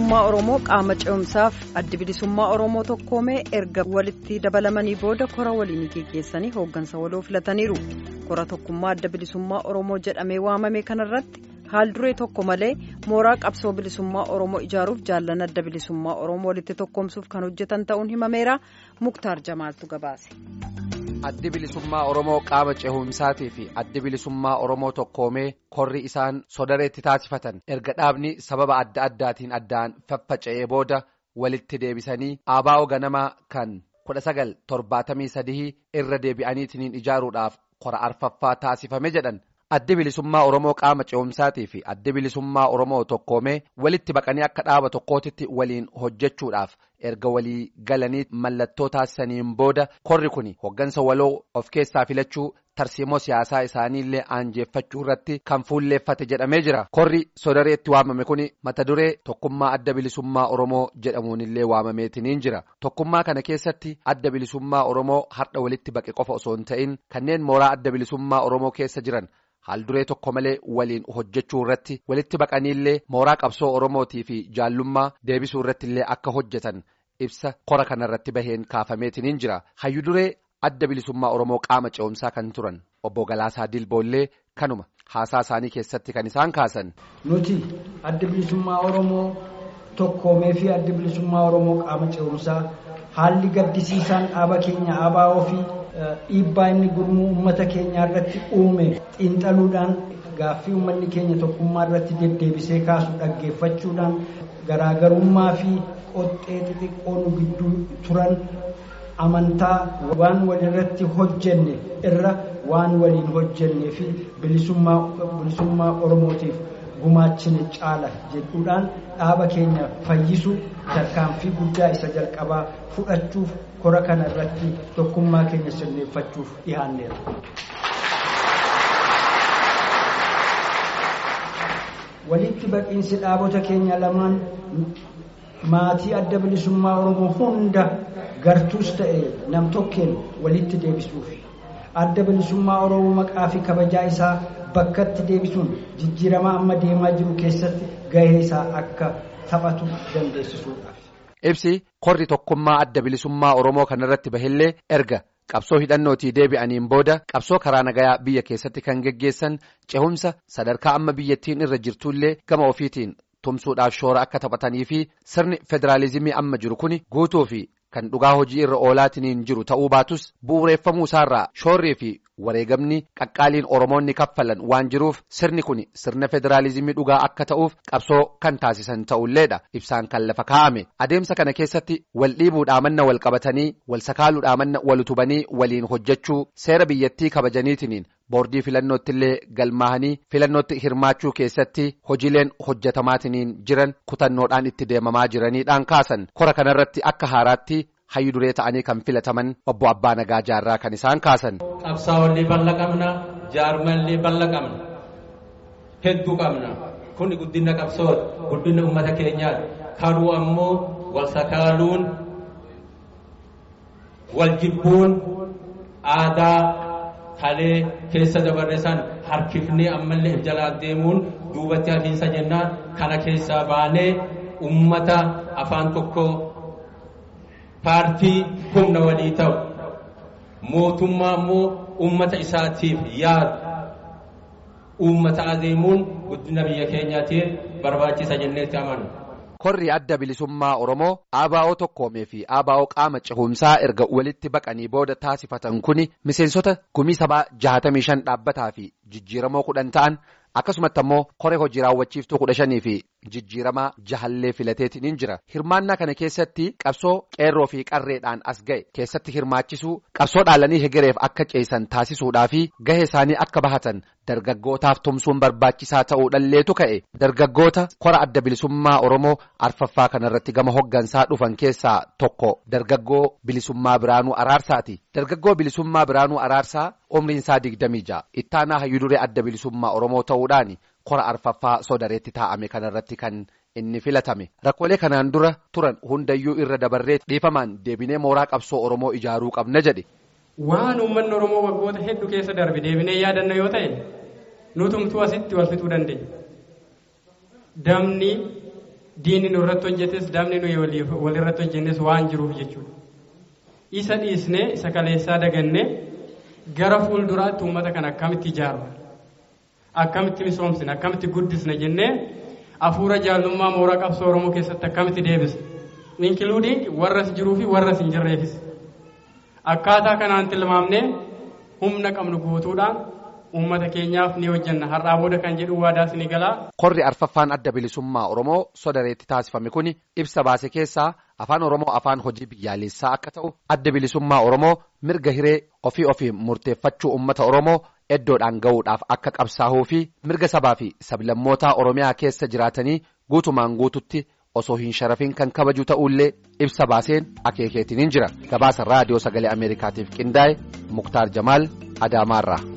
bilisummaa Oromoo qaama ce'umsaaf addi bilisummaa Oromoo tokkoomee erga walitti dabalamanii booda kora waliin geggeessanii hooggansa waloo filataniiru. Kora tokkummaa adda bilisummaa Oromoo jedhamee waamame kanarratti haal duree tokko malee mooraa qabsoo bilisummaa Oromoo ijaaruuf jaallan adda bilisummaa Oromoo walitti tokkoomsuuf kan hojjetan ta'uun himameera. Muktaar Jamaaltu gabaase. addi bilisummaa oromoo qaama cehumsaatii fi addi bilisummaa oromoo tokkoomee korri isaan sodareetti taasifatan erga dhaabni sababa adda addaatiin addaan faffaca'ee booda walitti deebisanii aabaa'oo ganamaa kan kudha sagal torbaatamii sadii irra deebi'aniitiin ijaaruudhaaf kora arfaffaa taasifame jedhan addi bilisummaa oromoo qaama cehumsaatii fi addi bilisummaa oromoo tokkoomee walitti baqanii akka dhaaba tokkootitti waliin hojjechuudhaaf. erga walii galanii mallattoo taasisaniin booda korri kun hoggansa waloo of keessaa filachuu tarsiimoo siyaasaa isaaniillee aanjeeffachuu irratti kan fuulleeffate jedhamee jira korri sodareetti waamame kun mata duree tokkummaa adda bilisummaa oromoo jedhamuunillee waamameetiniin jira tokkummaa kana keessatti adda bilisummaa oromoo har'a walitti baqe qofa osoo hin ta'in kanneen mooraa adda bilisummaa oromoo keessa jiran. haal duree tokko malee waliin hojjechuu irratti walitti baqaniillee mooraa qabsoo oromootii fi jaallummaa deebisuu irratti illee akka hojjetan ibsa kora kanarratti baheen kaafameetiniin jira hayyu duree adda bilisummaa oromoo qaama ce'umsaa kan turan obbo Galaasaa Dilboollee kanuma haasaa isaanii keessatti kan isaan kaasan. nuti adda bilisummaa oromoo tokkoomee fi adda bilisummaa oromoo qaama ce'umsaa haalli gaddisiisaan dhaaba keenya ABO fi. dhiibbaa inni gurmuu uummata keenyaa irratti uume xiinxaluudhaan gaaffii uummanni keenya tokkummaa irratti deddeebisee kaasu dhaggeeffachuudhaan garaagarummaa fi qoxxee xixiqqoo nu gidduu turan amantaa waan walirratti hojjenne irra waan waliin hojjennee fi bilisummaa oromootiif gumaachine caala jedhuudhaan dhaaba keenya fayyisu tarkaanfii guddaa isa jalqabaa fudhachuuf kora kana irratti tokkummaa keenya sirneeffachuuf dhihaanneera. walitti baqiinsi dhaabota keenya lamaan maatii adda bilisummaa oromoo hunda gartuus ta'e nam-tokkeen walitti deebisuuf adda bilisummaa oromoo maqaa fi kabajaa isaa bakkatti deebisuun jijjiirama amma deemaa jiru keessatti gahee isaa akka taphatu dandeessisuudhaaf. ibsi korri tokkummaa adda bilisummaa oromoo kanarratti bahillee erga qabsoo hidhannootii deebi'aniin booda qabsoo karaa nagayaa biyya keessatti kan geggeessan cehumsa sadarkaa amma biyyattiin irra jirtullee gama ofiitiin tumsuudhaaf shoora akka taphatanii fi sirni federaalizimii amma jiru kun guutuu fi kan dhugaa hojii irra oolaatiniin jiru ta'uu baatus bu'uureeffamuu isaarraa shoorrii fi wareegamni qaqqaaliin oromoonni kaffalan waan jiruuf sirni kun sirna federaalizimii dhugaa akka ta'uuf qabsoo kan taasisan ta'ulleedha ibsaan kan lafa kaa'ame adeemsa kana keessatti wal dhiibuudhaa manna wal qabatanii wal sakaaluudhaa manna wal utubanii waliin hojjechuu seera biyyattii kabajaniitiniin boordii filannootti illee galmaahanii filannootti hirmaachuu keessatti hojiileen hojjetamaatiniin jiran kutannoodhaan itti deemamaa jiraniidhaan kaasan kora kanarratti akka haaraatti hayyu duree ta'anii kan filataman obbo Abbaa Nagaa Jaarraa kan isaan kaasan. Qabsaa'ollee bal'aa qabna jaarmallee bal'aa qabna hedduu qabna kun guddina qabsooti guddina uummata keenyaati kaduu ammoo wal sakaaluun wal jibbuun aadaa kalee keessa dabarre san harkifnee ammallee jalaa deemuun duubatti hafiinsa jennaan kana keessaa baanee ummata afaan tokko paartii humna walii ta'u mootummaa immoo ummata isaatiif yaadu ummata adeemuun guddina biyya keenyaatiif barbaachisa jenneetti amanu. korri adda bilisummaa oromoo ABO tokkoomee fi ABO qaama cehumsaa erga walitti baqanii booda taasifatan kuni miseensota gumii sabaa jahatamii shan dhaabbataa fi jijjiiramoo kudhan ta'an akkasumatti ammoo koree hojii raawwachiiftuu kudha shanii fi jijjiiramaa jahallee filateetiin jira hirmaannaa kana keessatti qabsoo qeerroo fi qarreedhaan as ga'e keessatti hirmaachisuu qabsoo dhaalanii hegereef akka ceesan taasisuudhaa fi gahee isaanii akka bahatan dargaggootaaf tumsuun barbaachisaa ta'uudhalleetu ka'e dargaggoota kora adda bilisummaa oromoo arfaffaa kanarratti gama hoggansaa dhufan keessaa tokko dargaggoo bilisummaa biraanuu araarsaati dargaggoo bilisummaa biraanuu araarsaa umriin isaa digdamii ja'a ittaanaa hayyuduree adda bilisummaa oromoo ta'uudhaan kora arfaffaa sodareetti taa'ame kanarratti kan inni filatame rakkoolee kanaan dura turan hundayyuu irra dabarree dhiifamaan deebinee mooraa qabsoo oromoo ijaaruu qabna jedhe. waan uummanni oromoo waggoota hedduu keessa darbe deebinee yaadanna yoo ta'e nutumtuu asitti wal fixuu dandeenya. Damni diinni nu irratti hojjetes dabni nuyi walirratti hojjennes waan jiruuf jechuudha. Isa dhiisnee isa kaleessaa dagannee gara fuulduraatti uummata kana akkamitti ijaarra akkamitti misoomsina akkamitti guddisna jennee hafuura jaallummaa mooraa qabsoo Oromoo keessatti akkamitti deebisna. Inkiluudiin warras jiruu fi warras hin jirreefis. Akkaataa kanaan tilmaamnee humna qabnu guutuudhaan uummata keenyaaf ni hojjenna har'aa booda kan jedhu waadaas ni galaa. Korri arfaffaan adda bilisummaa Oromoo sodareetti taasifame kun ibsa baase keessaa afaan Oromoo afaan hojii biyyaalessaa akka ta'u adda bilisummaa Oromoo mirga hiree ofii ofii murteeffachuu uummata Oromoo eddoodhaan ga'uudhaaf akka qabsaa'uu fi mirga sabaa fi sablammootaa Oromiyaa keessa jiraatanii guutumaan guututti osoo hin sharafin kan kabaju ta'ullee ibsa baaseen akeekeetiin jira gabaasa raadiyoo sagalee Ameerikaatiif qindaa'e Muktaar Jamaal Adaamaarraa.